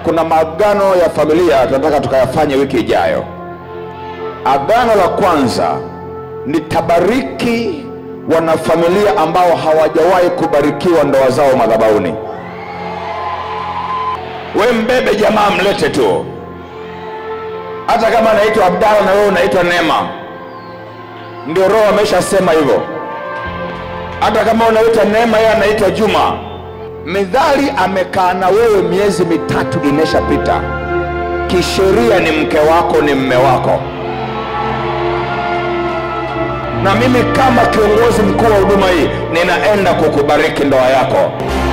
kuna maagano ya familia tunataka tukayafanye wiki ijayo. Agano la kwanza nitabariki wanafamilia ambao hawajawahi kubarikiwa ndoa zao madhabahuni. We mbebe jamaa, mlete tu, hata kama anaitwa Abdala na wewe unaitwa Neema, ndio Roho ameshasema hivyo. Hata kama unaitwa Neema, yeye anaitwa Juma. Midhali amekaa na wewe miezi mitatu imeshapita, kisheria ni mke wako, ni mme wako na mimi kama kiongozi mkuu wa huduma hii ninaenda kukubariki ndoa yako.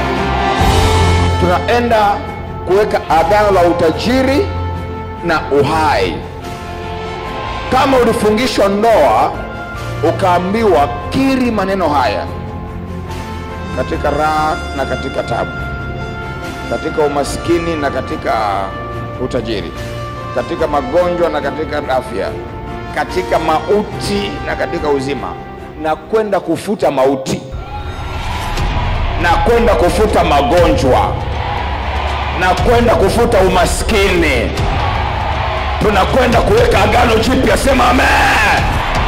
Tunaenda kuweka agano la utajiri na uhai. Kama ulifungishwa ndoa ukaambiwa kiri maneno haya katika raha na katika tabu, katika umaskini na katika utajiri, katika magonjwa na katika afya katika mauti na katika uzima, na kwenda kufuta mauti na kwenda kufuta magonjwa na kwenda kufuta umaskini. Tunakwenda kuweka agano jipya, sema amen.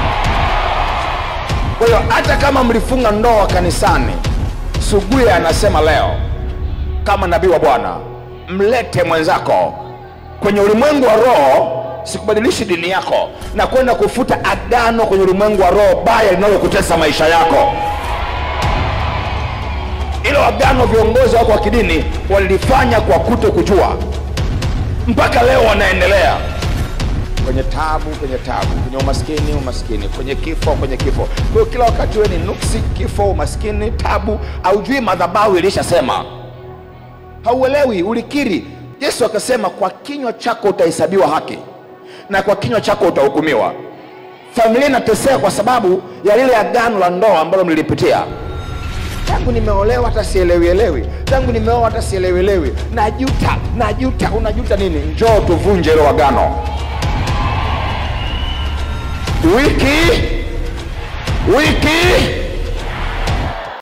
Kwa hiyo hata kama mlifunga ndoa kanisani, Suguye anasema leo kama nabii wa Bwana, mlete mwenzako kwenye ulimwengu wa roho sikubadilishi dini yako na kwenda kufuta agano kwenye ulimwengu wa roho baya linalokutesa maisha yako. Hilo agano viongozi wako wa kidini walilifanya kwa kuto kujua, mpaka leo wanaendelea kwenye tabu, kwenye tabu, kwenye umaskini, umaskini, kwenye kifo, kwenye kifo. Kwa hiyo kila wakati wewe ni nuksi, kifo, umaskini, tabu, haujui madhabahu ilishasema, hauelewi, ulikiri. Yesu akasema, kwa kinywa chako utahesabiwa haki na kwa kinywa chako utahukumiwa. Familia inateseka kwa sababu ya lile agano la ndoa ambalo mlilipitia. Tangu nimeolewa hata sielewi elewi, tangu nimeoa hata sielewi elewi, najuta, najuta. Unajuta nini? Njoo tuvunje hilo agano wiki wiki